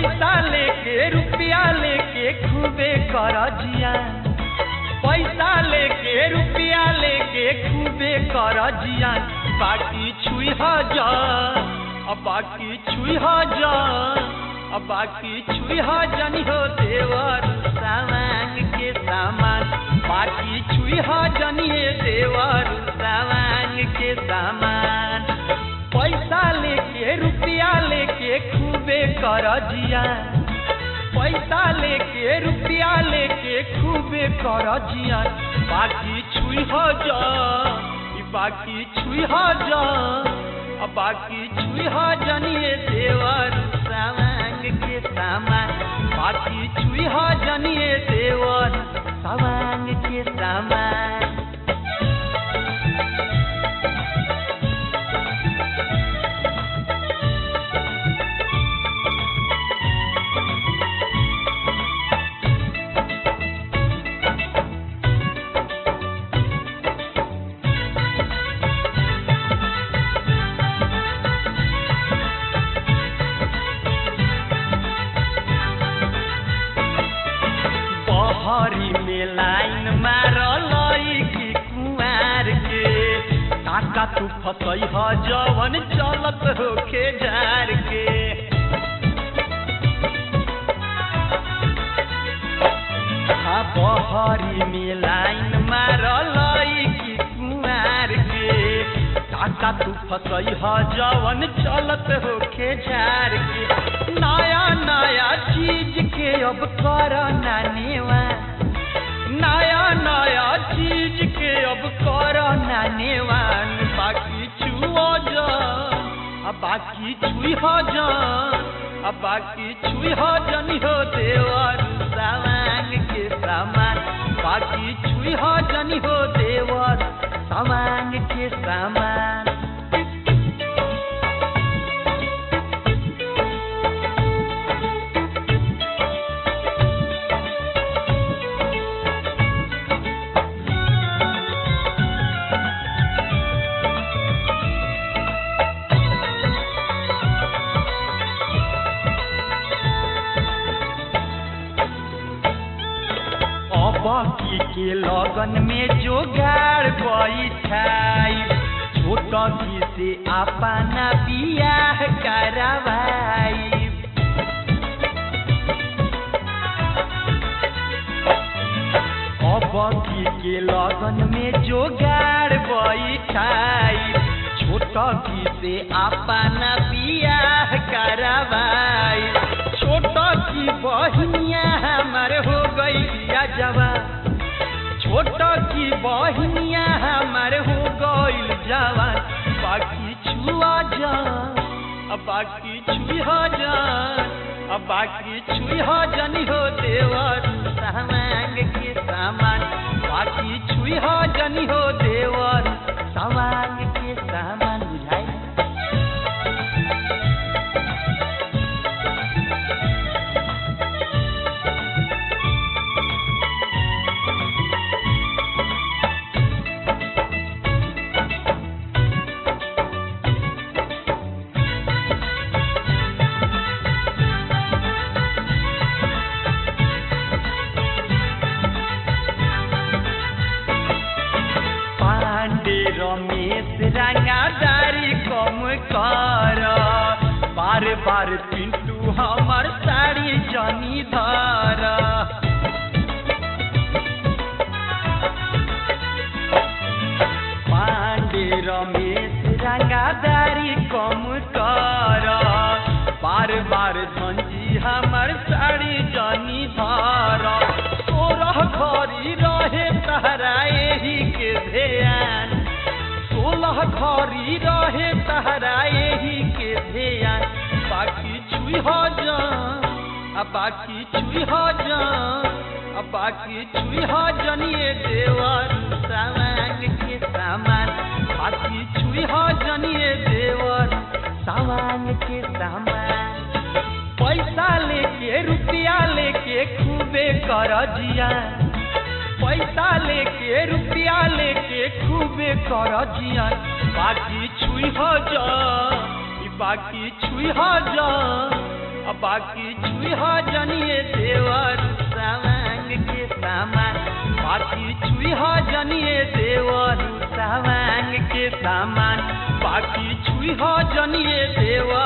पैसा लेके रुपया लेके खूबे कर जिया पैसा लेके रुपया लेके खूबे कर जिया बाकी छुई हजार अब बाकी छुई हजार अब बाकी छुई जनी हो देवर सामान के सामान बाकी छुई जनी है देवर सामान के सामान पैसा लेके रुपया लेके खूबे कर जिया पैसा लेके रुपया लेके खूबे कर जिया बाकी छुई हजार ई बाकी छुई हजार अब बाकी छुई जनिए देवर सामान के सामान बाकी छुई जनिए देवर सामान के सामान बहरी में लाइन मारल की कुआर के काका तू फसई ह जवन चलत होखे जार के हाँ बहरी में लाइन मारल की कुआर के काका तू फसई ह जवन चलत होखे जार के नया नया चीज के अब कर नानेवा नया नया चीज के अब कर नानेवान बाकी छुओ जा अब बाकी छुई हो जा अब बाकी छुई हो जनी हो देवर सामान के सामान बाकी छुई हो जनी हो देवर सामान के सामान बाकी के लगन में जोगाड़ बैठाई छोट की से अपना बियाह करवाई अबकी के लगन में जोगाड़ बैठाई छोट की से अपना बियाह करवाई छोट की बहिनिया हमार हो गई जवान छोट की बहिनिया हमार हो गईल जवान बाकी छुआ जान अब बाकी छुई हो जान अब बाकी छुई हो जनी हो देवर सामान के सामान बाकी छुई हो जनी हो देवर सामान के सामान बुझाई पांडे रमेश रंगादारी कम कर बार बार पिंटू हमर साड़ी जनी धर पांडे रमेश रंगादारी कम कर बार बार धंजी हमर साड़ी जनी धर सोरह घरी रहे तहरा एही के ध्यान सोलह घरी रहे तहरा एही के ध्यान बाकी छुई हो जान अब बाकी छुई हो जान अब बाकी छुई हो जनिए देवर सामान के सामान बाकी छुई हो जनिए देवर सामान के सामान पैसा लेके रुपया लेके खूबे कर जिया पैसा लेके रुपया लेके खूबे कर जिया बाकी छुई हो जा ई बाकी छुई हो जा अब बाकी छुई हो जनिए देवर सावांग के सामान बाकी छुई हो जनिए देवर सावांग के सामान बाकी छुई हो जनिए देवर